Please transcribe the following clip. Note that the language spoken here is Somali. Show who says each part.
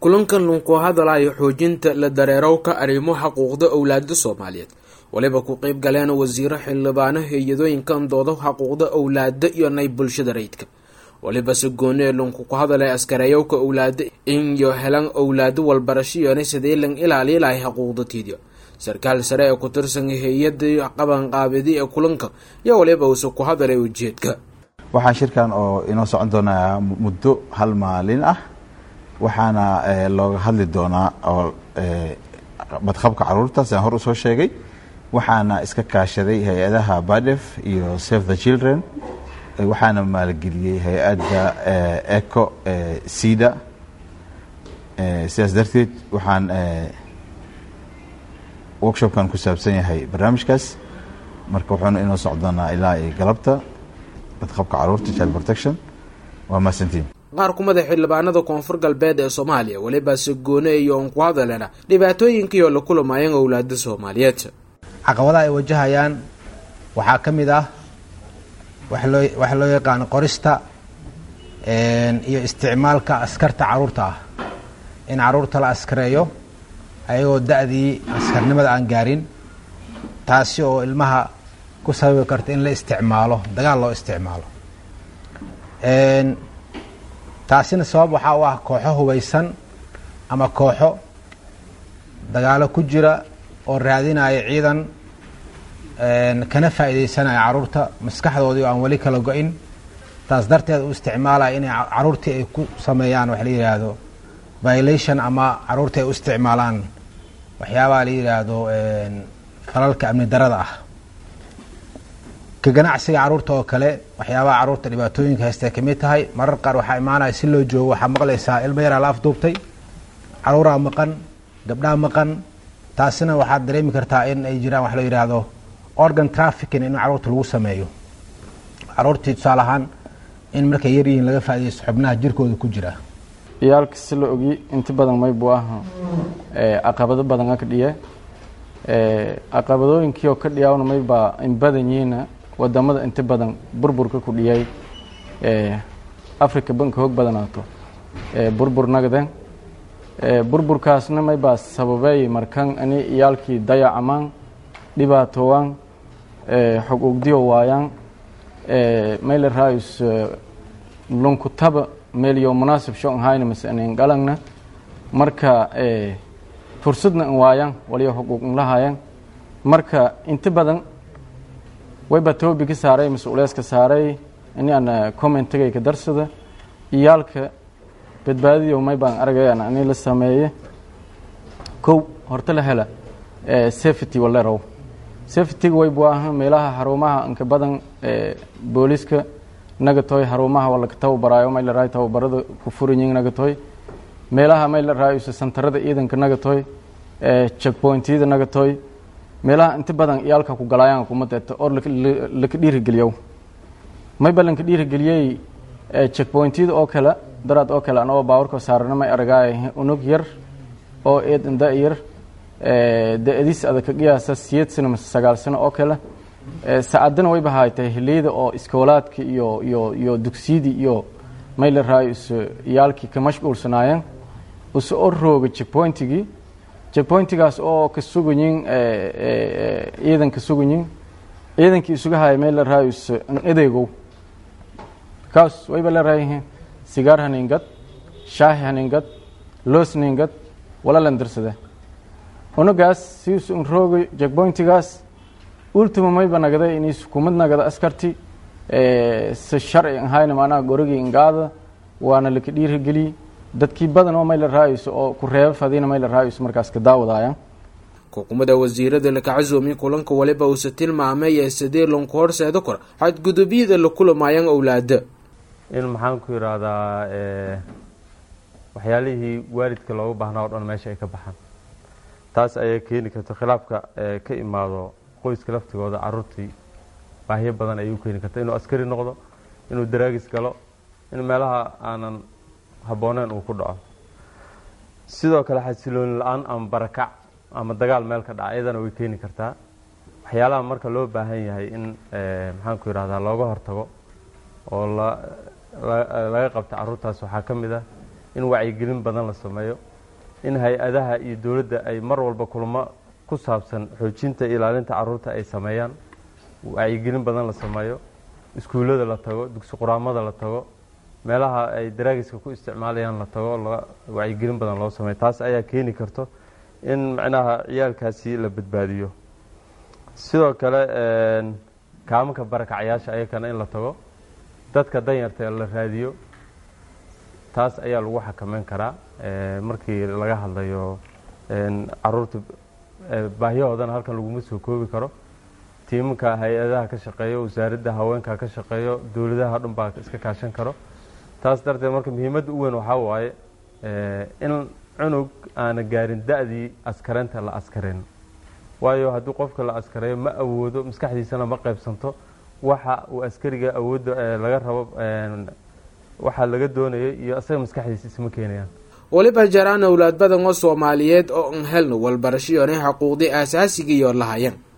Speaker 1: kulankan lunku hadalayo xoojinta la dareerowka arrimo xuquuqda owlaada soomaaliyeed waliba ku qeyb galeen wasiiro xildhibaano hay-adooyinkan dooda xuquuqda owlaada iyo nay bulshada rayidka waliba se goonee lunku ku hadalay askareeyowka owlaada inyo helan owlaado walbarashiyona sidee lan ilaaliyi lahay xuquuqdatiidio sarkaal sare ee ku tirsan hay-adii qabanqaabidi ee kulanka iyo waliba uuse ku hadalay ujeedka
Speaker 2: waxaa shirkan oo inoo socon doonaa muddo hal maalin ah waxaana looga hadli doonaa oo badqabka caruurta sidaan hor usoo sheegay waxaana iska kaashaday hay-adaha badef iyo save the children waxaana maalgeliyey hay-adda eco cida sidaas darteed waxaan workshopkan ku saabsan yahay barnaamijkaas marka wuxuuna inoo socon doonaa ilaa iyo galabta badqabka caruurta child protection waa mahadsantiin
Speaker 1: qaar kumada xildhibaanada koonfur galbeed ee soomaaliya weliba se goone iyo on ku hadalena dhibaatooyinkii oo la kulamayan owlaada soomaaliyeed
Speaker 3: caqabadaha ay wajahayaan waxaa ka mid ah waxa loo yaqaano qorista iyo isticmaalka askarta caruurta ah in caruurta la askareeyo ayagoo da-dii askarnimada aan gaarin taasi oo ilmaha ku sababi karta in la isticmaalo dagaal loo isticmaalo taasina sabab waxaa u ah kooxo hubaysan ama kooxo dagaalo ku jira oo raadinaya ciidan kana faa'iidaysanaya caruurta maskaxdoodii oo aan weli kala go-in taas darteed u isticmaalaya inay caruurtii ay ku sameeyaan waxa la yidhaahdo violation ama caruurtii ay u isticmaalaan waxyaabaha la yidhaahdo falalka amni darada ah ka ganacsiga caruurta oo kale waxyaabaha caruurta dhibaatooyinka haysta ay kamid tahay marar qaar waxaa imaanaya si loo joogo waxaa maqlaysaa ilmo yaraa la afduubtay caruuraa maqan gabdhaa maqan taasina waxaad dareemi kartaa in ay jiraan wax la yidhaahdo organ trafficking in caruurta lagu sameeyo caruurtii tusaale ahaan in markay yar yihiin laga faaidaysto xubnaha jirkooda ku jira
Speaker 4: iyaalka si la ogi inta badan maybu ah caqabado badan ka dhiye caqabadooyinkii oo ka dhiyaawna maybaa in badan yihiina wadamada inta badan burburka ku dhiyay africa banka hoog badanaato burbur nagden burburkaasna maybaa sababeey markan ani iyaalkii dayacamaan dhibaatowaan xog ogdiyo waayaan mayla raayus lunkutaba meelyo munaasib sho nhayna mase anin galangna marka fursadna n waayaan waliyo xuquuq nlahayan marka inta badan wayba toobi ka saaray mase ulees ka saaray ini ana commentigay ka darsada iyaalka badbaadiyo may baan argayan ani la sameeye kow horta la hela safety walerow safetyga waybu aha meelaha xarumaha inka badan booliska nagatoy xarumaha walaka tababaraayo may la raayo tababarada ku furanyihin nagatoy meelaha may la raayo santarada ciidanka nagatoy checkpointyada nagatoy meelaha inta badan iyaalka ku galaayaan kumadeeto or laka dhiirigeliyow mayba lanka dhiirigeliyey checkpointyada oo kale daraad oo kale anagoo baawarka saarana may aragaay unug yar oo eedan da yar da-adiis adag ka qiyaasa siyeed sano mase sagaal sano oo kale saacadana wayba haaytay hiliyada oo iskoolaadka iyo iyo iyo dugsiyadii iyo may la raayo is iyaalkii ka mashquulsanaayeen use oo rooga checkpointigii checkpointigaas oo ka sugayin ciidan ka sugayin ciidankii isuga haya may la raayo is edeegow kaas wayba la raayihiin sigaar haningad shaahi haningad loos ningad wala landarsada unugaas sius un rooga checkpointigaas ultima mayba nagday inis kumad nagada askarti se sharci ahayna maanaha gorogii ingaada waana laka dhiirigeliy dadkii badan oo may la raayayso oo ku reeba fadiina may la raayayso markaas ka daawadaayan
Speaker 1: xukuumadda wasiirada laka casoomiye kulanka waliba uuse tilmaamay ee sidee lonku horseeda kor xadgudubyada la kulamaayaan owlaada
Speaker 5: in maxaan ku yidhaahdaa waxyaalihii waalidka looga baahnaa o dhan meesha ay ka baxaan taas ayay keeni karta khilaafka ka imaado qoyska laftigooda caruurtii baahiyo badan ayay u keeni karta inuu askari noqdo inuu daraagis galo in meelaha aanan habbooneen uu ku dhaco sidoo kale xasilooni la-aan ama barakac ama dagaal meel ka dhaca iyadana way keeni kartaa waxyaalaha marka loo baahan yahay in maxaan ku yidhahdaa looga hortago oo laga qabta caruurtaas waxaa ka mid ah in wacyigelin badan la sameeyo in hay-adaha iyo dowladda ay mar walba kulamo ku saabsan xoojinta ilaalinta caruurta ay sameeyaan wacyigelin badan la sameeyo iskuullada la tago dugsi quraamada la tago meelaha ay daraagiska ku isticmaalayaan la tago wacyigelin badan loo sameeyo taas ayaa keeni karto in macnaha ciyaalkaasi la badbaadiyo sidoo kale kaamanka barakacyaasha ayakana in la tago dadka danyarta la raadiyo taas ayaa lagu xakameyn karaa markii laga hadlayo caruurta baahiyahoodana halkan laguma soo koobi karo tiimanka hay-adaha ka shaqeeyo wasaaradda haweenka ka shaqeeyo dowladaha dhan baa iska kaashan karo taas darteed marka muhiimadda u weyn waxaa waaye in cunug aana gaarin da-dii askareynta la askareyn waayo haddii qofka la askareeyo ma awoodo maskaxdiisana ma qaybsanto waxa uu askariga awoodda laga rabo waxaa laga doonayay iyo isaga maskaxdiisa isma keenayaan
Speaker 1: weliba jaraan owlaad badan oo soomaaliyeed oo an helno walbarasho yoonay xuquuqdii aasaasiga iyo lahayan